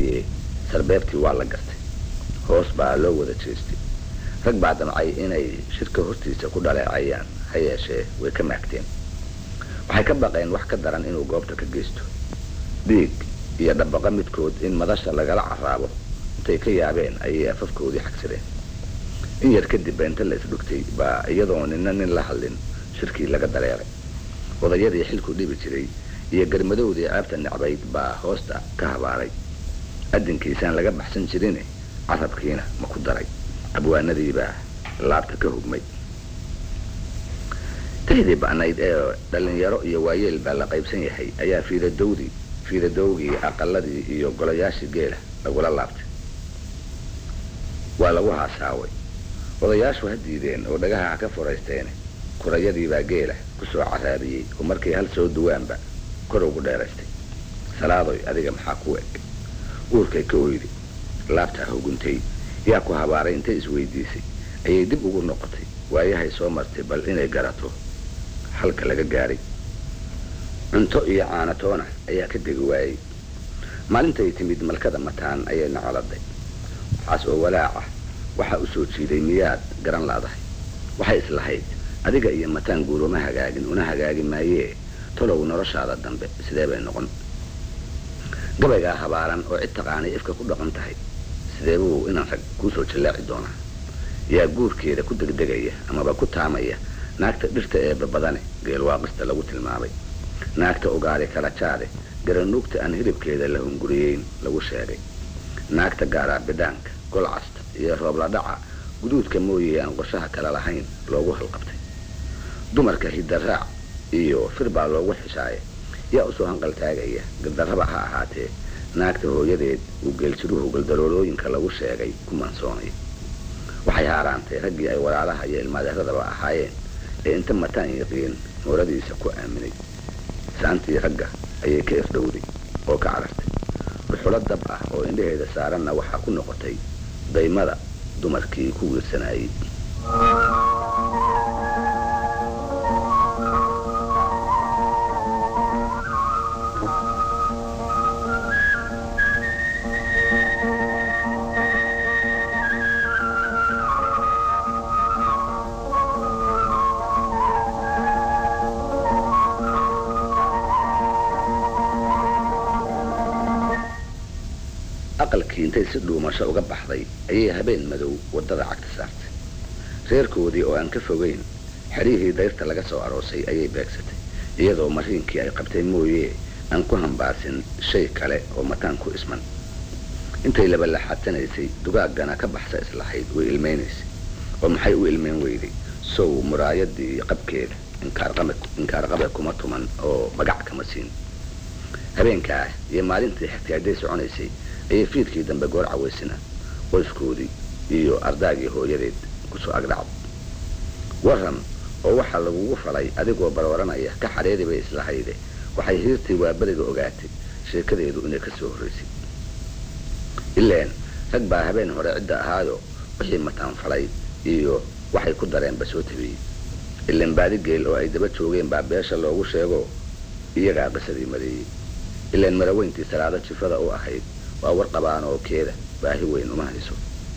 mooye sarbeebtii waa la gartay hoos baa loo wada jeestay rag baa damcay inay shirka hortiisa ku dhaleecayaan ha yeeshee way ka maagteen waxay ka baqeen wax ka daran inuu goobta ka geysto dhiig iyo dhabaqa midkood in madasha lagala caraabo intay ka yaabeen ayay afafkoodii xagsadeen in yar kadib beenta la isdhugtay baa iyadoo nina nin la hadlin shirkii laga dareeray odayadii xilku dhibi jiray iyo garmadowdii ceebta necbayd baa hoosta ka habaaray adinkiisaan laga baxsan jirine carabkiina ma ku daray abwaanadiibaa laabta ka hugmay tahdii ba'nayd ee dhallinyaro iyo waayeel baa la qaybsan yahay ayaa fiiradowdii fiiradowgii aqaladii iyo golayaashii geela lagula laabtay waa lagu haasaaway odayaashu ha diideen oo dhagaha ha ka furaysteene kurayadiibaa geela ku soo caraabiyey oo markay hal soo duwaanba kor ugu dheeraystay salaadoy adiga maxaa ku eg uurkay ka oydi laabtaa huguntay yaa ku habaaray intay isweydiisay ayay dib ugu noqotay waayahay soo martay bal inay garato halka laga gaadhay cunto iyo caanatoona ayaa ka degi waayey maalintay timid malkada mataan ayay nacoladay waxaas oo walaaca waxaa u soo jiiday miyaad garan laadahay waxay islahayd adiga iyo mataan guur uma hagaagin una hagaagi maayee talow noloshaada dambe sidee bay noqon gabaygaa habaaran oo cid taqaanay ifka ku dhaqan tahay sidee buu inaan rag kuusoo jallaaci doonaa yaa guurkeeda ku degdegaya amaba ku taamaya naagta dhirta ee babadane geelwaaqista lagu tilmaamay naagta ugaari kala jaade garanuugta aan hilibkeeda la hunguriyeyn lagu sheegay naagta gaaraa bidhaanka golcasta iyo roobladhaca guduudka mooye aan qorshaha kale lahayn loogu halqabtay dumarka hidaraac iyo fir baa loogu xishaaya yaa usoo hanqal taagaya gardarraba ha ahaatee naagta hooyadeed uu geeljiruhu galdaroolooyinka lagu sheegay ku mansoonay waxay haaraantay raggii ay walaalaha iyo ilmaadeeradaba ahaayeen ee inta mataan yaqiin mooradiisa ku aaminay saantii ragga ayay ka irdhowday oo ka carartay dhuxulo dab ah oo indhaheeda saaranna waxaa ku noqotay daymada dumarkii ku wiirsanayey aqalkii intay si dhuumasho uga baxday ayay habeen madow waddada cagta saartay reerkoodii oo aan ka fogeyn xerihii dayrta laga soo aroosay ayay beegsatay iyadoo mariinkii ay qabtay mooye aan ku hambaarsin shay kale oo mataan ku isman intay labalaxadsanaysay dugaaggana ka baxsa islahayd way ilmaynaysay oo maxay u ilmayn weyday sow muraayadii iyo qabkeeda inkaarqabe kuma tuman oo magac kama siin habeenkaa iyo maalintii xigtay hadday soconaysay ayay fiidkii dambe goor cawaysina qoyskoodii iyo ardaagii hooyadeed kusoo agdhacday waran oo waxaa lagugu falay adigoo barwaranaya ka xadheedi bay islahayde waxay hiirtii waaberiga ogaatay sheekadeedu inay ka soo horraysay ileen rag baa habeen hore cidda ahaayo wixii mataan falay iyo waxay ku dareenba soo tabiyey ileen baadi geel oo ay daba joogeen baa beesha loogu sheego iyagaa qisadii mareeyey ileen maraweyntii salaado jifada u ahayd waa war qabaan oo keeda baahi weyn uma hayso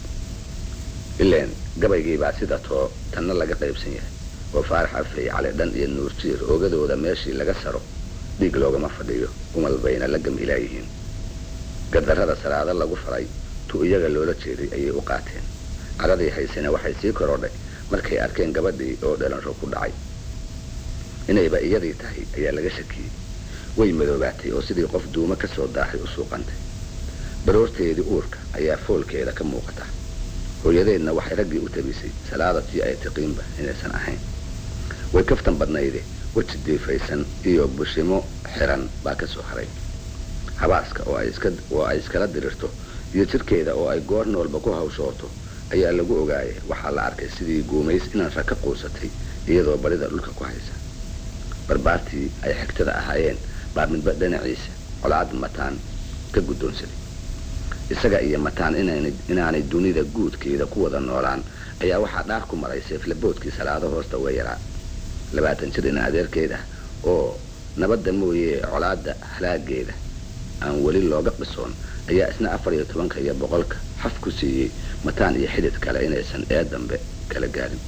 ileen gabaygiibaa sida too tanna laga qaybsan yahay oo faarax afay cali dhan iyo nuurjiir oogadooda meeshii laga saro dhiig loogama fadhiyo umal bayna la gamilaayihiin gardarrada salaado lagu faray tu iyaga loola jeeday ayay u qaateen cadhadii haysena waxay sii korodhay markay arkeen gabadhii oo dhalanro ku dhacay inayba iyadii tahay ayaa laga shakiyey way madoobaatay oo sidii qof duumo ka soo daahay u suuqantay baroorteedii uurka ayaa foolkeeda ka muuqata hooyadeedna waxay raggii u tabisay salaadatii ay tiqiinba inaysan ahayn way kaftan badnayde weji diifaysan iyo bushimo xiran baa ka soo haray habaaska oo ay iskala dirirto iyo jirkeeda oo ay goor noolba ku hawshooto ayaa lagu ogaayay waxaa la arkay sidii guumays inaan rag ka quusatay iyadoo barida dhulka ku haysa barbaartii ay xigtada ahaayeen baa midba dhinaciisa colaad mataan ka guddoonsaday isaga iyo mataan inaanay dunida guudkeeda ku wada noolaan ayaa waxaa dhaar ku maray seeflaboodkii salaado hoosta uga yaraa labaatan jir ina adeerkeed ah oo nabadda mooye colaadda halaageeda aan weli looga qisoon ayaa isna afar iyo tobanka iyo boqolka xaf ku siiyey mataan iyo xidid kale inaysan ee dambe kala gaarin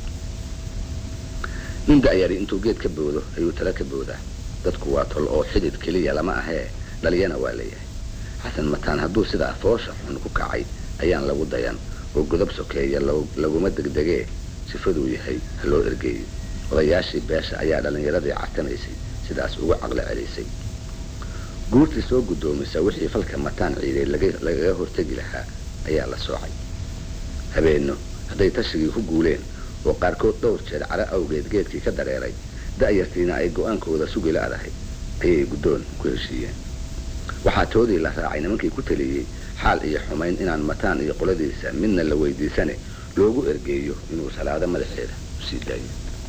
nin da'yari intuu geed ka boodo ayuu tala ka boodaa dadku waa tol oo xidid keliya lama ahee dhaliyana waa leeyahay xasan mataan hadduu sidaa foosha xun ku kacay ayaan lagu dayan oo godob sokeeya laguma degdegee sifaduu yahay ha loo ergeeyo odayaashii beesha ayaa dhallinyaradii cartanaysay sidaas ugu caqlo celisay guurtii soo guddoomisa wixii falka mataan ciiday lagaga hortegi lahaa ayaa la soocay habeenno hadday tashigii ku guuleen oo qaarkood dhowr jeer caro awgeed geedkii ka dareeray da'yartiina ay go-aankooda sugi la'dahay ayay guddoon ku heshiiyeen waxaa toodii la raacay nimankii ku taliyey xaal iyo xumayn inaan mataan iyo qoladiisa midna la weydiisane loogu ergeeyo inuu salaado madaxeeda usii daayo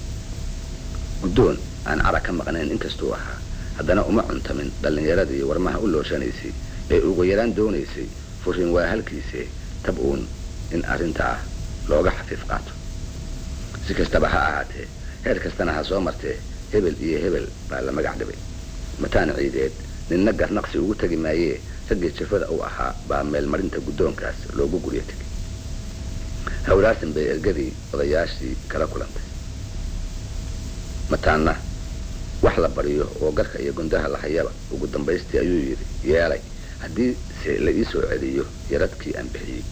guddoon aan cara ka maqnayn inkastuu ahaa haddana uma cuntamin dhallinyaradii warmaha u looshanaysay ee ugu yaraan doonaysay furin waa halkiisee tab uun in arrintaa looga xafiif qaato si kastaba ha ahaatee heer kastana ha soo martee hebel iyo hebel baa la magac dhibay mataan ciideed ninna garnaqsi ugu tegi maayee raggii jafada u ahaa baa meelmarinta guddoonkaas loogu guryo tegay hawlaasin bay ergadii odayaashii kala kulantay mataanna wax la baryo oo garka iyo gundaha la hayaba ugu dambaystii ayuu yidhi yeelay haddii se la ii soo celiyo yaradkii aan bixiyey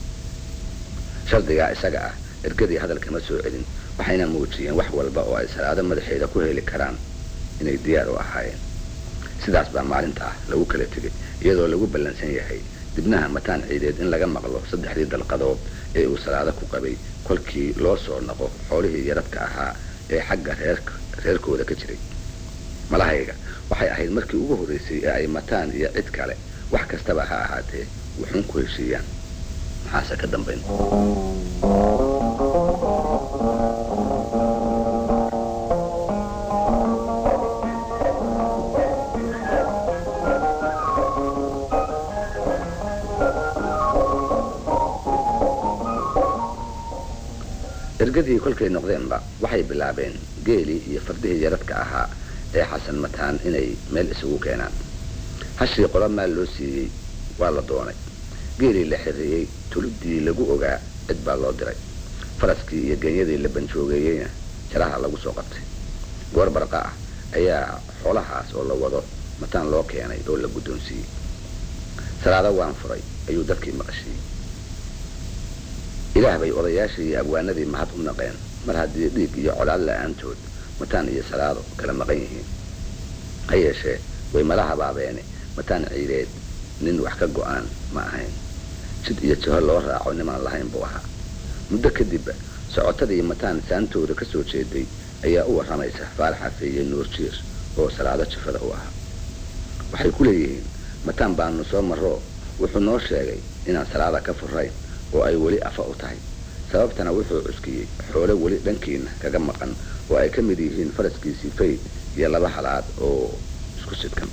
shardigaa isaga ah ergadii hadalkama soo celin waxayna muujiyeen wax walba oo ay salaado madaxeeda ku heli karaan inay diyaar u ahaayeen sidaas baa maalinta ah lagu kala tegay iyadoo lagu ballansan yahay dibnaha mataan ciideed in laga maqlo saddexdii dalqadood ee uu salaado ku qabay kolkii loo soo naqo xoolihii yaradka ahaa ee xagga reerka reerkooda ka jiray malahayga waxay ahayd markii ugu horraysay ee ay mataan iyo cid kale wax kastaba ha ahaatee wuxuun ku heshiiyaan maxaase ka dambayn ergadii kolkay noqdeenba waxay bilaabeen geelii iyo fardihii yaradka ahaa ee xasan mataan inay meel isugu keenaan hashii qolo maal loo siiyey waa la doonay geelii la xirriyey tulidii lagu ogaa cid baa loo diray faraskii iyo genyadii la banjoogeeyeyna jaraha lagu soo qabtay goor barqa ah ayaa xoolahaas oo la wado mataan loo keenay oo la guddoonsiiyey salaado waan furay ayuu dadkii maqashiiyey ilaah bay odayaashii iyo abwaanadii mahad u naqeen mar haddii dhiig iyo colaad la-aantood mataan iyo salaado kala maqan yihiin ha yeeshee way mala habaabeene mataan ciideed nin wax ka go-aan ma ahayn jid iyo jaho loo raaco nimaan lahayn buu ahaa muddo kadibba socotadii mataan saantooda ka soo jeeday ayaa u warramaysa faarax xafeeye nuur jiir oo salaado jafada u ahaa waxay ku leeyihiin mataan baanu soo marroo wuxuu noo sheegay inaan salaada ka furayn oo ay weli afa u tahay sababtana wuxuu cuskiyey xoole weli dhankiina kaga maqan oo ay ka mid yihiin faraskiisii fayd iyo laba halaad oo isku sidkan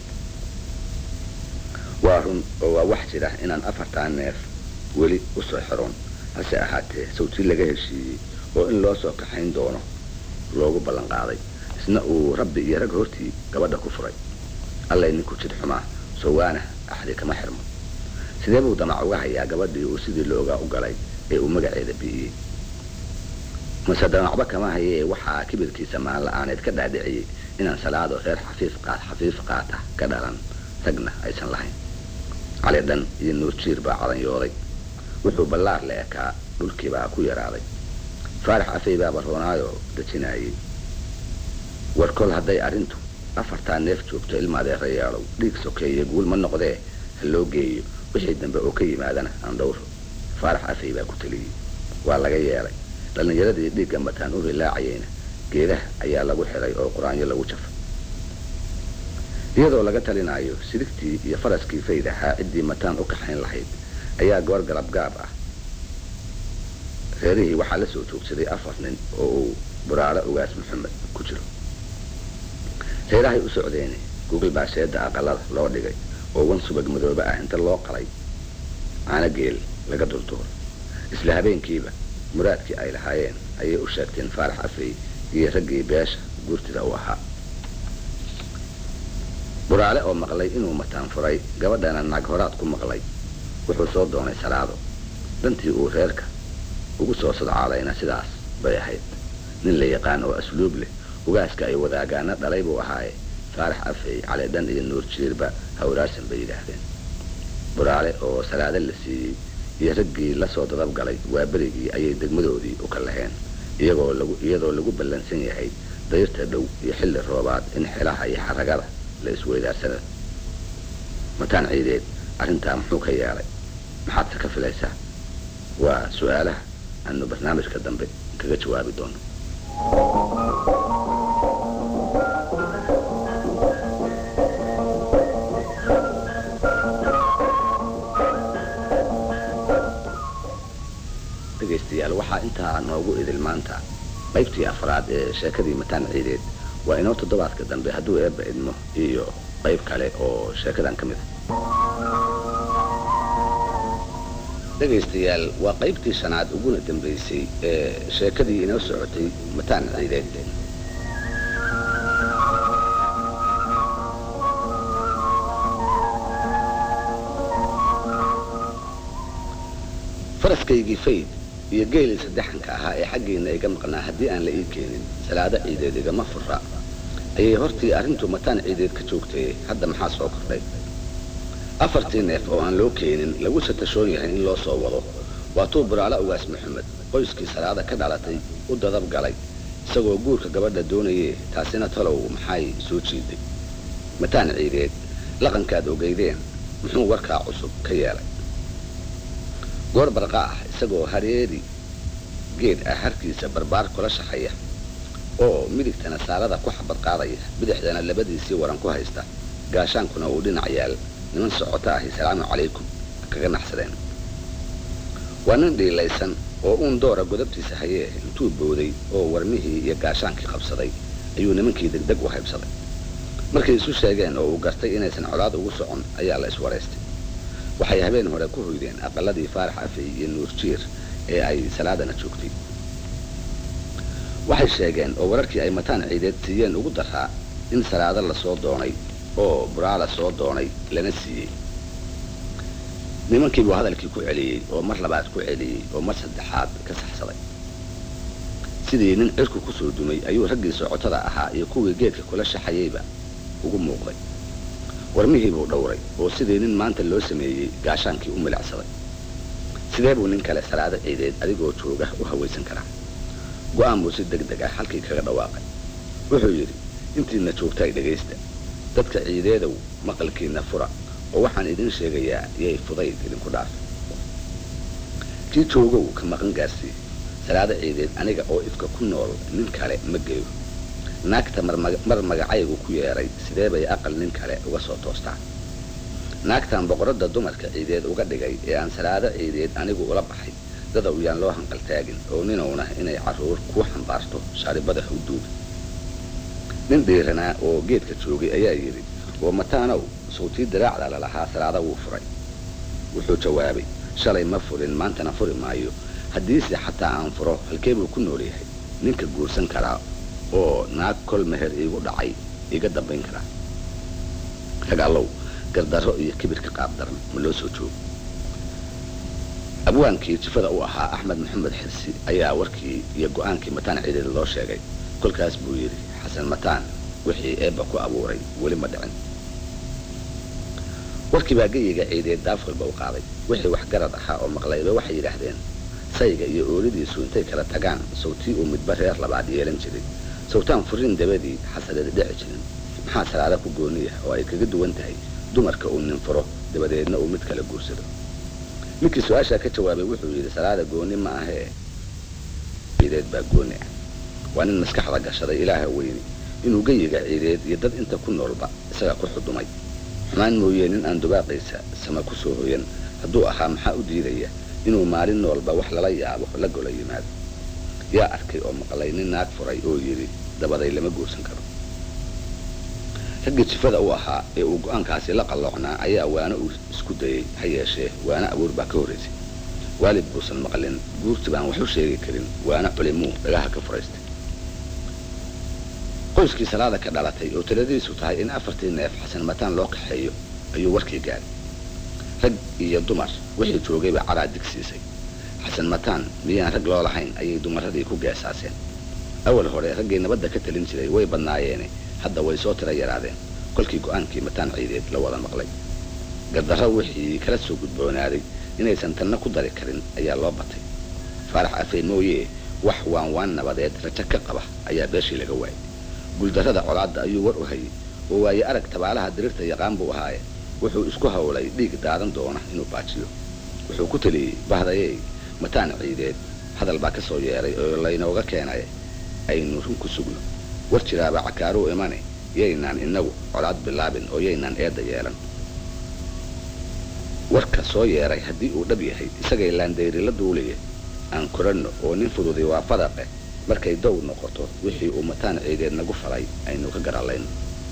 waa run oo waa wax jira inaan afartaa neef weli u soo xiroon hase ahaatee sawti laga heshiiyey oo in loo soo kaxayn doono loogu ballan qaaday isna uu rabbi iyo rag hortii gabadha ku furay allay ninku jid xumaa sowaana axdi kama xirmo sidee buu damac uga hayaa gabadhii uu sidii loogaa u galay ee uu magaceeda bi'iyey mase damacba kama hayee waxaa kibirkiisa maan la-aaneed ka dhaadhiciyey inaan salaado reer xafiif qaat xafiif qaata ka dhalan ragna aysan lahayn cali dhan iyo nuur jiir baa cadanyooday wuxuu ballaar la ekaa dhulkiibaa ku yaraaday faarax afey baa baroonaayoo dejinaayey war kol hadday arrintu afartaa neef joogto ilma adeerayaalow dhiig sokeeye guul ma noqdee ha loo geeyo wixii dambe oo ka yimaadana aan dhowro faarax afey baa ku teliyey waa laga yeelay dhallinyaradii dhiigga mataan u rilaacayeyna geedaha ayaa lagu xiray oo qur-aanyo lagu jafay iyadoo laga talinaayo sidigtii iyo faraskii fayd ahaa ciddii mataan u kaxayn lahayd ayaa goor galab gaab ah reerihii waxaa la soo joogsaday afar nin oo uu buraaro ugaas maxamed ku jiro reerahay u socdeene gogol baa sheeda aqalada loo dhigay oo wan subag madoobe ah inta loo qalay caano geel laga dulduuro isla habeenkiiba muraadkii ay lahaayeen ayay u sheegteen faarax afey iyo raggii beesha guurtida u ahaa buraale oo maqlay inuu mataan furay gabadhana naag horaad ku maqlay wuxuu soo doonay salaado dantii uu reerka ugu soo sadcaalayna sidaas bay ahayd nin la yaqaan oo asluub leh ugaaska ay wadaagaana dhalay buu ahaaye faarax afey caleedhan iyo nuur jiirba hawraarsan bay yidhaahdeen buraale oo salaado la siiyey iyo raggii lasoo dadab galay waa berigii ayay degmadoodii u ka laheen iyagoo lagu iyadoo lagu ballansan yahay dayrta dhow iyo xilli roobaad in xelaha iyo xaragada la isweydaarsada mataan ciideed arrintaa muxuu ka yeelay maxaadse ka filaysaa waa su-aalaha aanu barnaamijka dambe kaga jawaabi doono dhegaystayaal waxaa intaa noogu idil maanta qaybtii afraad ee sheekadii mataan ciideed waa inoo toddobaadka dambe hadduu eebba idmo iyo qayb kale oo sheekadan ka mid a dhegaystayaal waa qaybtii shanaad uguna dambaysay ee sheekadii inoo socotay mataan ciideed faraskaygii fayd iyo geelii saddexanka ahaa ee xaggiinna iga maqnaa haddii aan la ii keenin salaado ciideed igama fura ayay hortii arrintu mataan ciideed ka joogtay hadda maxaa soo kordhay afartii neef oo aan loo keenin lagu satashoon yahay in loo soo wado waa tuu buraale ugaas maxamed qoyskii salaada ka dhalatay u dadab galay isagoo guurka gabadha doonayee taasina talow maxay soo jiiday mataan ciideed laqankaad ogeydeen muxuu warkaa cusub ka yeelay goor barqa ah isagoo hareeri geed ah harkiisa barbaar kula shaxaya oo midigtana saarada ku xabad qaadaya bidixdana labadiisii waran ku haysta gaashaankuna uu dhinac yaal niman socoto ahi salaamu calaykum kaga naxsadeen waa nin dhiilaysan oo uun doora godabtiisa hayee intuu booday oo warmihii iyo gaashaankii qabsaday ayuu nimankii degdeg u haybsaday markay isu sheegeen oo uu gartay inaysan colaad ugu socon ayaa la iswaraystay waxay habeen hore ku hoydeen aqaladii faarax afey iyo nuur jiir ee ay salaadana joogtay waxay sheegeen oo wararkii ay mataan ciideed siiyeen ugu daraa in salaado lasoo doonay oo buraala soo doonay lana siiyey nimankii buu hadalkii ku celiyey oo mar labaad ku celiyey oo mar saddexaad ka saxsaday sidii nin cirku kusoo dumay ayuu raggii socotada ahaa iyo kuwii geedka kula shaxayeyba ugu muuqday warmihii buu dhowray oo sidii nin maanta loo sameeyey gaashaankii u milicsaday sidee buu nin kale salaado ciideed adigoo jooga u hawaysan karaa go'aan buu si deg deg ah halkii kaga dhawaaqay wuxuu yidhi intiina joogtaay dhegaysta dadka ciideedow maqalkiinna fura oo waxaan idin sheegayaa yay fudayd idinku dhaaf kii joogow ka maqan gaarsii salaado ciideed aniga oo ifka ku nool nin kale ma geeyo naagta mar magacaygu ku yeedhay sidee bay aqal nin kale uga soo toostaa naagtan boqoradda dumarka ciideed uga dhigay ee aan salaado ciideed anigu ula baxay dadaw yaan loo hanqaltaagin oo ninowna inay carruur kuu xambaarto shaaribada hawduuga nin dhiiranaa oo geedka joogay ayaa yidhi oo mataanow sawtii diraacda lalahaa salaada wuu furay wuxuu jawaabay shalay ma furin maantana furi maayo haddiise xataa aan furo halkee buu ku nool yahay ninka guursan karaa oo naag kol meher iigu dhacay iga dambayn karaa rag allow gardarro iyo kibirka qaabdaran ma loo soo joogo abwaankii jifada u ahaa axmed maxamed xirsi ayaa warkii iyo go'aankii mataan ciideed loo sheegay kolkaas buu yidhi xasan mataan wixii eebba ku abuuray weli ma dhicin warkii baa geyiga ciideed daafqilba u qaaday wixii waxgarad ahaa oo maqlayba waxay yidhaahdeen sayga iyo oolidiisu intay kala tagaan sawtii uu midba reer labaad yeelan jiray sawtaan furin dabadii xasadeed dhici jirin maxaa salaada ku gooniya oo ay kaga duwan tahay dumarka uu nin furo dabadeedna uu mid kala guursado ninkii su-aashaa ka jawaabay wuxuu yidhi salaada gooni ma ahee ciideed baa gooni ah waa nin maskaxda gashaday ilaaha weyni inuu geyiga ciideed iyo dad inta ku noolba isaga ku xudumay xumaan mooyee nin aan dubaaqiisa sama ku soo hoyan hadduu ahaa maxaa u diidaya inuu maalin noolba wax lala yaabo la gola yimaado yaa arkay oo maqlay nin naag furay oo yidhi dabaday lama guursan karo raggii jifada u ahaa ee uu go'aankaasi la qalloocnaa ayaa waana uu isku dayey ha yeeshee waana abuur baa ka horraysay waalid buusan maqlin guurti baan wax u sheegi karin waana culimuu dhagaha ka furaystay qoyskii salaada ka dhalatay oo taladiisu tahay in afartii neef xasan mataan loo kaxeeyo ayuu warkii gaaray rag iyo dumar wixii joogayba caraa digsiisay xasan mataan miyaan rag loo lahayn ayay dumaradii ku geesaaseen awal hore raggii nabadda ka talin jiray way badnaayeene hadda way soo tira yaraadeen kolkii go'aankii mataan ciideed la wada maqlay gardarro wixii kala soo gudboonaaday inaysan tanna ku dari karin ayaa loo batay faarax afeen mooyee wax waan waan nabadeed rajo ka qaba ayaa beeshii laga waayay guuldarrada colaadda ayuu war u hayay oo waaye arag tabaalaha diriirta yaqaan buu ahaaye wuxuu isku hawlay dhiig daadan doona inuu baajiyo wuxuu ku taliyey bahdayey mataan ciideed hadal baa ka soo yeeray oo laynooga keenay aynu run ku sugno war jiraaba cakaaruu imane yaynaan inagu colaad bilaabin oo yaynaan eedda yeelan warka soo yeeray haddii uu dhab yahay isagay laandayri la duulaya aan koranno oo nin fududay waa fadaqe markay dow noqoto wixii uu mataan ciideed nagu falay aynu ka garalayno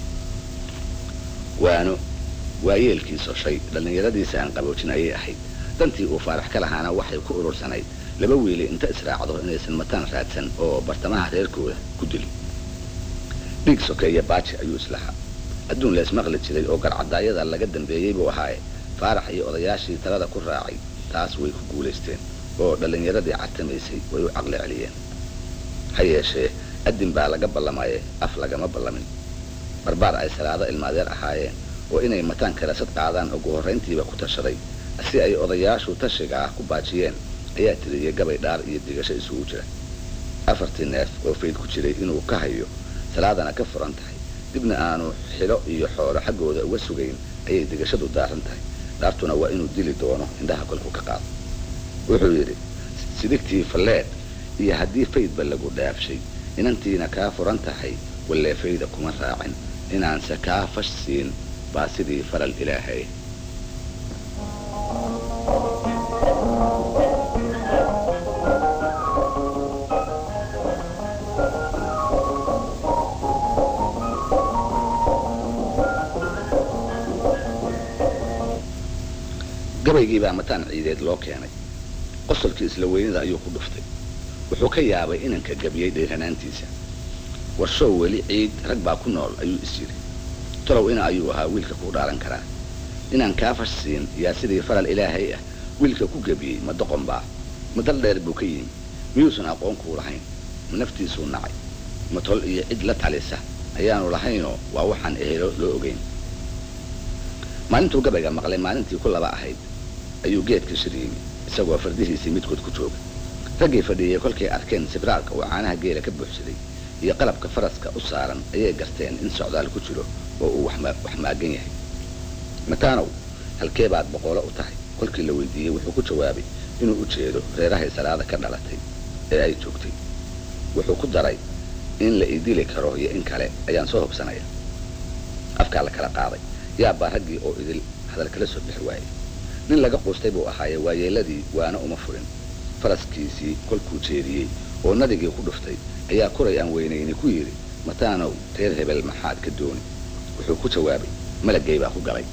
waano waayeelkiiso shay dhallinyaradiisa aan qaboojin ayay ahayd dantii uu faarax ka lahaana waxay ku urursanayd laba wiili inta israacdo inaysan mataan raadsan oo bartamaha reerkooda ku dili dhiig sokeeya baaji ayuu islahaa adduun la ismaqli jiray oo garcadaayada laga dambeeyey buu ahaaye faarax iyo odayaashii talada ku raacay taas way ku guulaysteen oo dhallinyaradii cartamaysay way u caqli celiyeen ha yeeshee addin baa laga ballamaye af lagama ballamin barbaar ay salaado ilmaadeer ahaayeen oo inay mataan karasad qaadaan ugu horrayntiiba ku tashaday si ay odayaashu tashiga ah ku baajiyeen ayaa tiriyey gabay dhaar iyo digasho isugu jira afartii neef oo fayd ku jiray inuu ka hayo salaadana ka furan tahay dibna aanu xilo iyo xoolo xaggooda uga sugayn ayay digashadu daaran tahay dhaartuna waa inuu dili doono indhaha kolku ka qaado wuxuu yidhi sidigtii falleed iyo haddii faydba lagu dhaafshay inantiina kaa furan tahay wallee fayda kuma raacin inaanse kaa fash siin baa sidii falal ilaahay gabaygii baa mataan ciideed loo keenay qosolkii isla weynida ayuu ku dhuftay wuxuu ka yaabay inanka gabiyey dheeranaantiisa warshow weli ciid rag baa ku nool ayuu is yidhi tolow ina ayuu ahaa wiilka kuu dhaaran karaa inaan kaa fash siin yaa sidii falal ilaahay ah wiilka ku gebiyey ma doqon baa ma dal dheer buu ka yimi miyuusan aqoon kuu lahayn ma naftiisuu nacay ma tol iyo cid la talisa ayaanu lahaynoo waa waxaan ehelo loo ogeyn maalintuu gabayga maqlay maalintii ku laba ahayd ayuu geedka shir yimi isagoo fardihiisii midkood ku jooga raggii fadhiiyey kolkay arkeen sibraalka uu caanaha geela ka buuxsaday iyo qalabka faraska u saaran ayay garteen in socdaal ku jiro oo uu wax maagan yahay mataanow halkee baad boqolo u tahay kolkii la weydiiyey wuxuu ku jawaabay inuu u jeedo reerahay salaada ka dhalatay ee ay joogtay wuxuu ku daray in la idili karo iyo in kale ayaan soo hobsanaya afkaa la kala qaaday yaabbaa raggii oo idil hadal kala soo bixi waayey nin laga quustay buu ahaaye waayeeladii waana uma furin faraskiisii kolkuu jeediyey oo nadigii ku dhuftay ayaa kuray aan weynayni ku yidhi mataanow reer hebel maxaad ka dooni wuxuu ku jawaabay malagay baa ku galay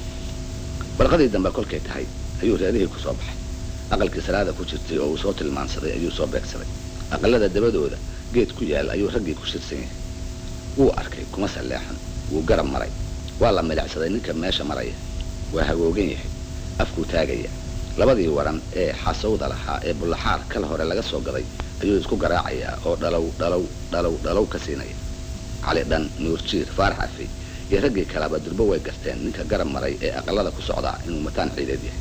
barqadii dambe kolkay tahay ayuu reerihii ku soo baxay aqalkii salaada ku jirtay oo uu soo tilmaansaday ayuu soo beegsaday aqalada dabadooda geed ku yaal ayuu raggii ku shirsan yahay wuu arkay kuma salleexan wuu garab maray waa la milicsaday ninka meesha maraya waa hagoogan yahay afkuu taagaya labadii waran ee xasawda lahaa ee bullaxaar kala hore laga soo gaday ayuu isku garaacayaa oo dhalow dhalow dhalow dhalow ka siinaya cali dhan nuurjiir faarax afey iyo raggii kaleba durbo way garteen ninka garab maray ee aqalada ku socdaa inuu mataan ciideed yahay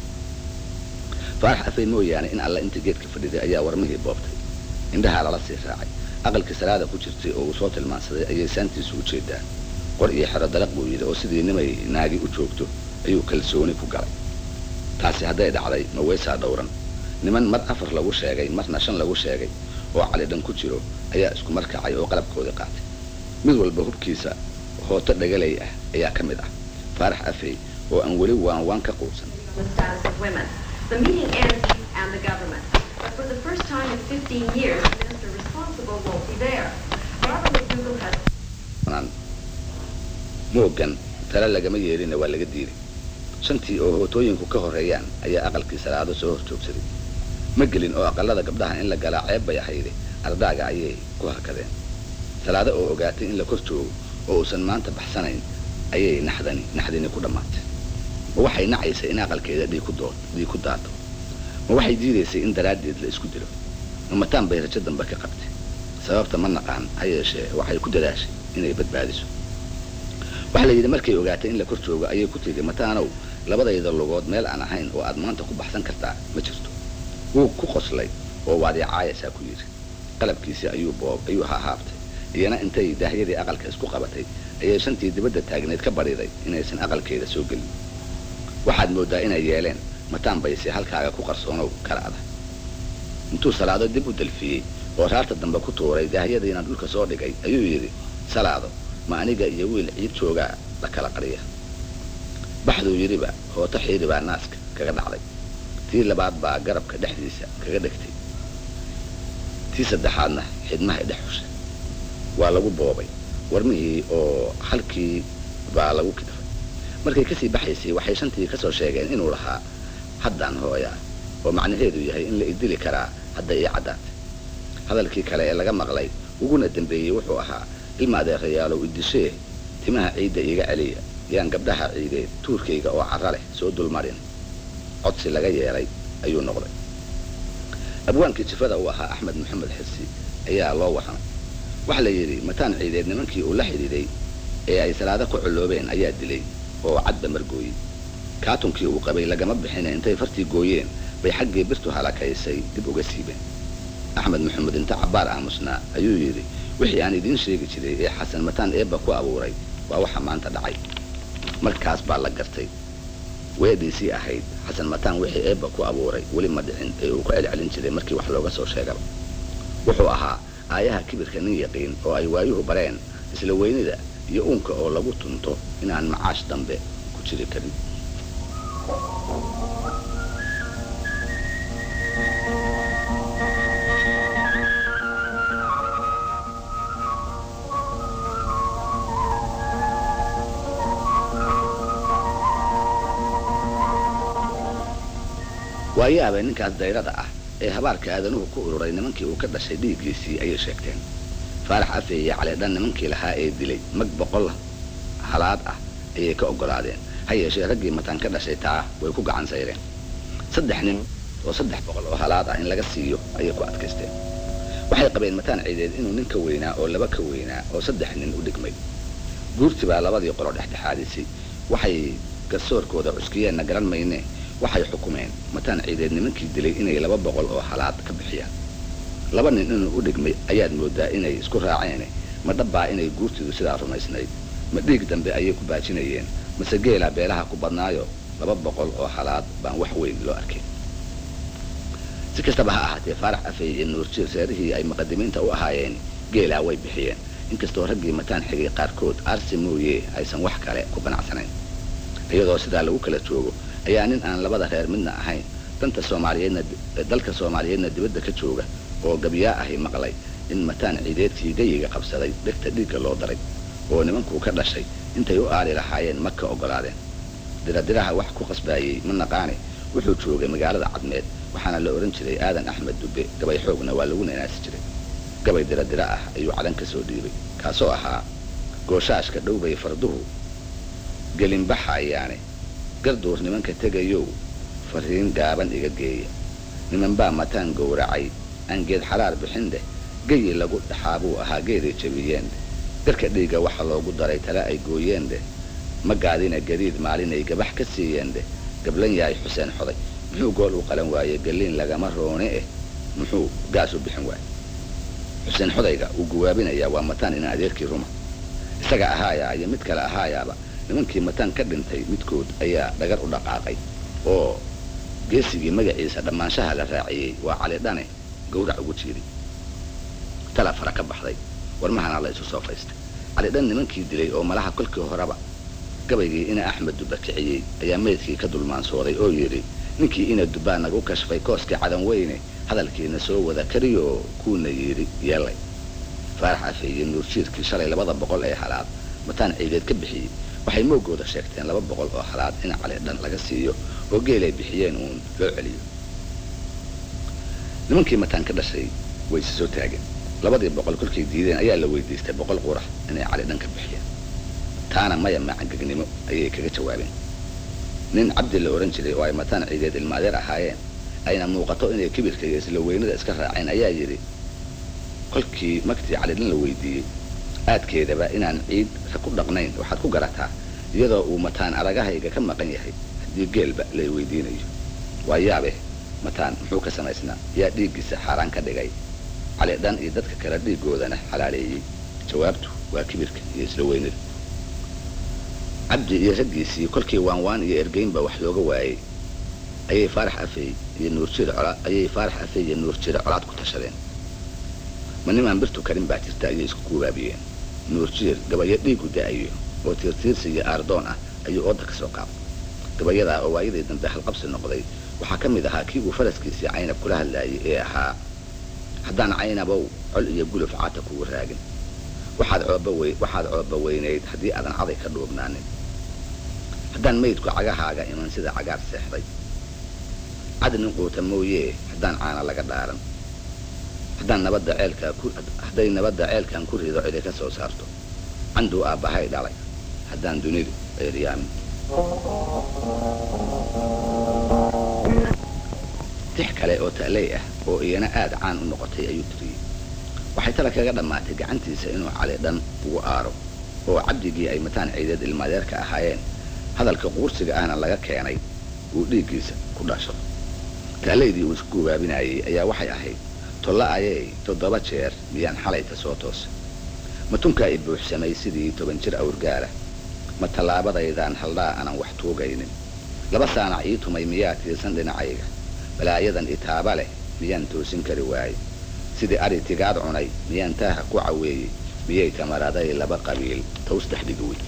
faarax afey mooyaane in alla inta geedka fadhiday ayaa warmihii boobtay indhahaa lala sii raacay aqalkii salaada ku jirtay oo uu soo tilmaansaday ayay saantiisu u jeedaan qor iyo xero dalaq buu yidhi oo sidii nimay naagi u joogto ayuu kalsooni ku galay taasi hadday dhacday ma weysaa dhowran niman mar afar lagu sheegay marna shan lagu sheegay oo cali dhan ku jiro ayaa isku markacay oo qalabkoodii qaatay mid walba hubkiisa hooto dhagalay ah ayaa ka mid ah faarax afey oo aan weli waan waan ka quudsan the status of women. The meeting ends and the government. But for the first time in 15 years, the minister responsible won't be there. Barbara McDougall has naan moogan tale lagama yeelina waa laga diiday shantii oo hootooyinku ka horreeyaan ayaa aqalkii salaado soo hor joogsaday ma gelin oo aqalada gabdhaha in la galaa ceeb bay ahayde ardaaga ayay ku hakadeen salaado oo ogaatay in la kor joogo oo uusan maanta baxsanayn ayay naxdani naxdini ku dhammaatay ma waxay nacaysay in aqalkeeda dhiig ku doo dhiig ku daato ma waxay diidaysay in daraaddeed la isku dilo ma mataan bay rajo dambe ka qabtay sababta ma naqaan ha yeeshee waxay ku dadaashay inay badbaadiso waxaa la yidhi markay ogaatay in la kor joogo ayay ku tiri mataanow labadayda lugood meel aan ahayn oo aad maanta ku baxsan kartaa ma jirto wuu ku qoslay oo waad icaayaysaa ku yidhi qalabkiisii ayuu boob ayuu hahaabtay iyana intay daahyadii aqalka isku qabatay ayay shantii dibadda taagneed ka bariday inaysan aqalkeeda soo gelin waxaad mooddaa inay yeeleen mataan bayse halkaaga ku qarsoonow kalaada intuu salaado dib u dalfiyey oo raarta dambe ku tuuray daahyadiina dhulka soo dhigay ayuu yidhi salaado ma aniga iyo wiil ciid joogaa la kala qariya baxduu yidhiba hooto xiiri baa naaska kaga dhacday tii labaad baa garabka dhexdiisa kaga dhegtay tii saddexaadna xidmahay dhex xushay waa lagu boobay warmihii oo halkii baa lagu kidfay markay kasii baxaysay waxay shantii kasoo sheegeen inuu lahaa haddaan hooyaa oo macnaheedu yahay in la idili karaa hadda ii caddaatay hadalkii kale ee laga maqlay uguna dambeeyey wuxuu ahaa ilma adeerayaalow idishee timaha ciidda iiga celiya yaan gabdhaha ciideed tuurkayga oo carra leh soo dulmarin codsi laga yeelay ayuu noqday abwaankii jifada uu ahaa axmed maxamed xirsi ayaa loo warramay waxaa la yidhi mataan ciideed nimankii uu la xidhiiday ee ay salaado ku colloobeen ayaa dilay oo cadba margooyey kaatunkii uu qabay lagama bixine intay fartii gooyeen bay xaggii birtu halakaysay dib uga siibeen axmed maxamed inta cabbaar aamusnaa ayuu yidhi wixii aan idiin sheegi jiray ee xasan mataan eebba ku abuuray waa waxa maanta dhacay markaas baa la gartay weedhiisii ahayd xasan mataan wixii eebba ku abuuray weli ma dhicin ee uu ku celcelin jiray markii wax looga soo sheegaba wuxuu ahaa aayaha kibirka nin yaqiin oo ay waayuhu bareen isla weynida iyo uunka oo lagu tunto inaan macaash dambe ku jiri karin waayaaba ninkaas dayrada ah ee habaarka aadanuhu ku ururay nimankii uu ka dhashay dhiiggiisii ayay sheegteen faarax afe iyo caleedhan nimankii lahaa ee dilay mag boqol halaad ah ayay ka oggolaadeen ha yeeshee raggii mataan ka dhashay taa way ku gacan sayreen saddex nin oo saddex boqol oo halaad ah in laga siiyo ayay ku adkaysteen waxay qabeen mataan ciideed inuu nin ka weynaa oo laba ka weynaa oo saddex nin u dhigmay guurti baa labadii qolo dhexdhexaadisay waxay garsoorkooda cuskiyeenna garan mayne waxay xukumeen mataan ciideed nimankii dilay inay laba boqol oo halaad ka bixiyaan laba nin inuu u dhigmay ayaad moodaa inay isku raaceen ma dhabbaa inay guurtidu sidaa rumaysnayd ma dhiig dambe ayay ku baajinayeen mase geelaa beelaha ku badnaayo laba boqol oo halaad baan wax weyn loo arkin si kastaba ha ahaatee faarax afey iyo nuurjiir reerihii ay muqadimiinta u ahaayeen geelaa way bixiyeen inkastoo raggii mataan xigay qaarkood aarsi mooye aysan wax kale ku qanacsanayn iyadoo sidaa lagu kala joogo ayaa nin aan labada reer midna ahayn danta soomaaliyeedna dalka soomaaliyeedna dibadda ka jooga oo gabyaa ahi maqlay in mataan ciideedkii gayiga qabsaday dhegta dhiigga loo daray oo nimankuu ka dhashay intay u aali lahaayeen ma ka oggolaadeen diradiraha wax ku qasbaayey ma naqaane wuxuu joogay magaalada cadmeed waxaana la odhan jiray aadan axmed dubbe gabay xoogna waa lagu nanaasi jiray gabay diradira ah ayuu cadan ka soo dhiibay kaasoo ahaa gooshaashka dhowbay farduhu gelinbaxayaane garduur nimanka tegayow fariin gaaban iga geeya niman baa mataan gowracay aan geed xaraar bixindeh geyi lagu dhaxaa buu ahaa geeday jabiyeendeh garka dhiigga waxa loogu daray tale ay gooyeendeh ma gaadina gadiid maalinay gabax ka siiyeendeh gablan yahay xuseen xoday muxuu gool u qalan waaye galiin lagama roone eh muxuu gaas u bixin waaye xuseen xodayga uu guwaabinayaa waa mataan ina adeerkii ruma isaga ahaayaa iyo mid kale ahaayaaba nimankii mataan ka dhintay midkood ayaa dhagar u dhaqaaqay oo geesigii magaciisa dhammaanshaha la raaciyey waa cali dhane gawrac ugu jiiday tala fara ka baxday warmahana la isu soo faystay cali dhan nimankii dilay oo malaha kolkii horeba gabaygii ina axmed dubba kiciyey ayaa meydkii ka dulmaansooday oo yidhi ninkii ina dubbaa nagu kashfay kooskii cadan weyne hadalkiina soo wada kariyoo kuuna yidhi yeelay faarax afe iyo nuurjiirkii shalay labada boqol ee halaad mataan ciideed ka bixiyey waxay moogooda sheegteen laba boqol oo halaad in cali dhan laga siiyo oo geelay bixiyeen uun loo celiyo nimankii mataan ka dhashay way isi soo taageen labadii boqol kolkay diideen ayaa la weydiistay boqol qurax inay cali dhan ka bixiyeen taana maya macangegnimo ayay kaga jawaabeen nin cabdi la odhan jiray oo ay mataan ciideed ilma adeer ahaayeen ayna muuqato inay kibirka iyo isla weynada iska raaceen ayaa yidhi kolkii magtii calidhin la weydiiyey aadkeedaba inaan ciid ku dhaqnayn waxaad ku garataa iyadoo uu mataan aragahayga ka maqan yahay haddii geelba lay weydiinayo waa yaabe mataan muxuu ka samaysnaa yaa dhiiggiisa xaaraan ka dhigay calidhan iyo dadka kale dhiiggoodana xalaaleeyey jawaabtu waa kibirka iyo isla weynada cabdi iyo raggiisii kolkii waanwaan iyo ergeynba wax looga waayey ayay faarax afey iyo nuurjir colaad ayay faarax afey iyo nuurjire colaad ku tashadeen ma nimaan birtu karin baa jirta ayay isku guubaabiyeen nuurjiir gabayo dhiigu da-ayo oo tiirtiirsi iyo aardoon ah ayuu ooda ka soo qaabay gabayadaa oo waayadii dambe halqabsi noqday waxaa ka mid ahaa kii uu faraskiisii caynab kula hadlaayay ee ahaa haddaan caynabow col iyo guluf caata kugu raagin waxaad coobawe waxaad cooba weynayd haddii aadan caday ka dhuubnaanin haddaan maydku cagahaaga iman sida cagaar seexday cad nin quuta mooyee haddaan caana laga dhaaran haddaan nabadda ceelkaa ku hadday nabadda ceelkan ku rido cidi ka soo saarto canduu aabbahay dhalay haddaan dunidu ceeryaamin tix kale oo ta'ley ah oo iyana aada caan u noqotay ayuu tiriyey waxay tala kaga dhammaatay gacantiisa inuu cali dhan ugu aaro oo cabdigii ay mataan ciideed ilmaadeerka ahaayeen hadalka quursiga ahna laga keenay uu dhiiggiisa ku dhasho taalaydii uu isku gubaabinayey ayaa waxay ahayd tolla ayay toddoba jeer miyaan xalayta soo toosay ma tunkaa i buuxsamay sidii toban jir awrgaala ma tallaabadaydaan haldhaa aanan wax tuugaynin laba saanac ii tumay miyaa tiirsan dhinacayga balaayadan itaaba leh miyaan toosin kari waaye sidii ari tigaad cunay miyaan taaha ku caweeyey miyay tamaraday laba qabiil taws dhex dhigi wey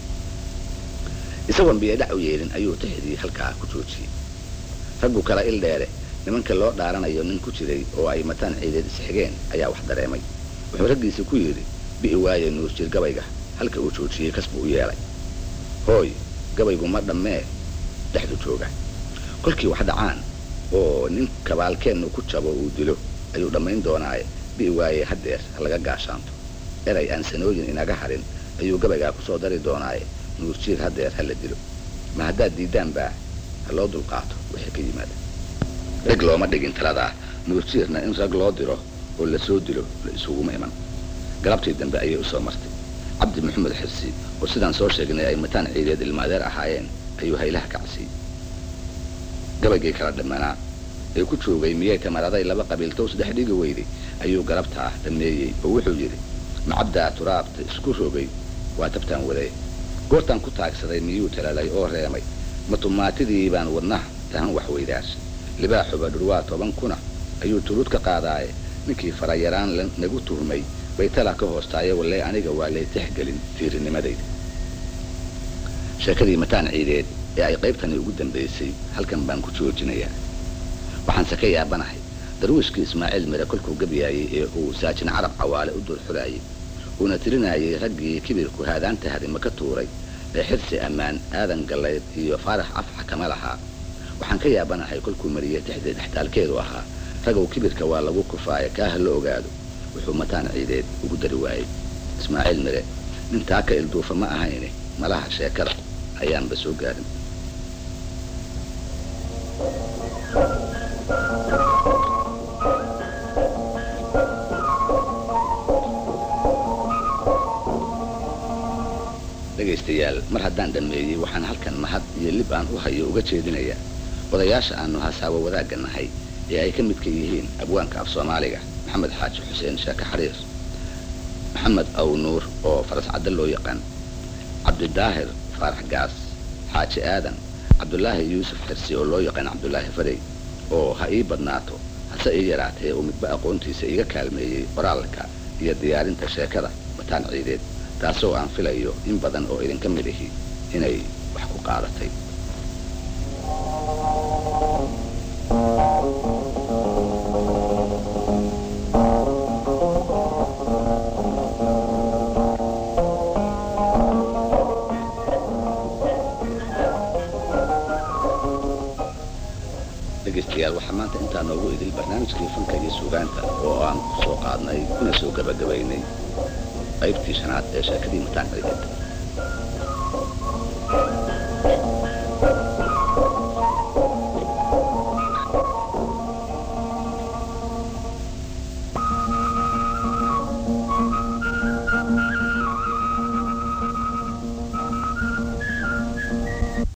isagoon biyadhac u yeelin ayuu tixdii halkaa ku joojiyey raggu kala il dheere nimanka loo dhaaranayo nin ku jiray oo ay mataan ciideed isxigeen ayaa wax dareemay wuxuu raggiisa ku yidhi bi'i waaye nuurjir gabayga halka uu joojiyey kasbu u yeelay hooy gabaygu ma dhammee dhexdu jooga kolkii wax dhacaan oo nin kabaalkeennu ku jabo uu dilo ayuu dhammayn doonaaye bi'i waaye haddeer ha laga gaashaanto eray aan sanooyin inaga harin ayuu gabaygaa ku soo dari doonaaye nuurjiir haddeer ha la dilo ma haddaad diiddaan baa ha loo dulqaato wixii ka yimaada rag looma dhigin taladaa nuurjiirna in rag loo diro oo la soo dilo la isuguma iman galabtii dambe ayay u soo martay cabdi maxamed xirsi oo sidaan soo sheegnay ay mataan ciideed ilmaadeer ahaayeen ayuu haylaha kacsiiyey gabaygii kala dhammanaa ee ku joogay miyay tamaraday laba qabiil tows dhex dhigi weyday ayuu galabtaa dhammeeyey oo wuxuu yidhi macabdaa turaabta isku rogay waa tabtaan waday goortaan ku taagsaday miyuu talalay oo reemay matumaatidii baan wadnaha tahan wax weydaashay libaaxuba dhurwaa toban kuna ayuu tuluud ka qaadaaye ninkii farayaraan nagu tuhmay bay tala ka hoostaaye walle aniga waa lay tixgelin tiirinimadayda sheekadii mataan ciideed ee ay qaybtani ugu dambaysay halkan baan ku joojinayaa waxaanse ka yaabanahay darwiishkii ismaaciil mire kolkuu gabyaayey ee uu saajin carab cawaale u dul xulaayey uuna tirinayay raggii kibirku haadaanta hadima ka tuuray ee xirsi ammaan aadan gallayd iyo faarax afxa kama lahaa waxaan ka yaabanahay kolkuu mariyey tixdii dhextaalkeedu ahaa ragow kibirka waa lagu kufaayo kaaha la ogaado wuxuu mataan ciideed ugu dari waayey ismaaciil mire nintaa ka ilduufa ma ahayne malaha sheekada ayaanba soo gaarin dhegaystayaal mar haddaan dhammeeyey waxaan halkan mahad iyo lib aan u hayo uga jeedinayaa odayaasha aanu hasaabo wadaagga nahay ee ay ka midka yihiin abwaanka af soomaaliga maxamed xaaji xuseen sheeke xariir maxamed aw nuur oo faras cadda loo yaqaan cabdidaahir faarax gaas xaaji aadan cabdulaahi yuusuf xirsi oo loo yaqaan cabdulaahi farey oo ha ii badnaato hase ii yaraatee uu midba aqoontiisa iga kaalmeeyey qoraalka iyo diyaarinta sheekada bataan ciideed taasoo aan filayo in badan oo idinka mid ahi inay wax ku qaadatay dhegaystayaal waxaa maanta intaa noogu idil barnaamijkii fanka iyo suugaanta oo aan ku soo qaadnay kuna soo gabagabaynay qaybtii shanaad ee sheekadii mataan ciideed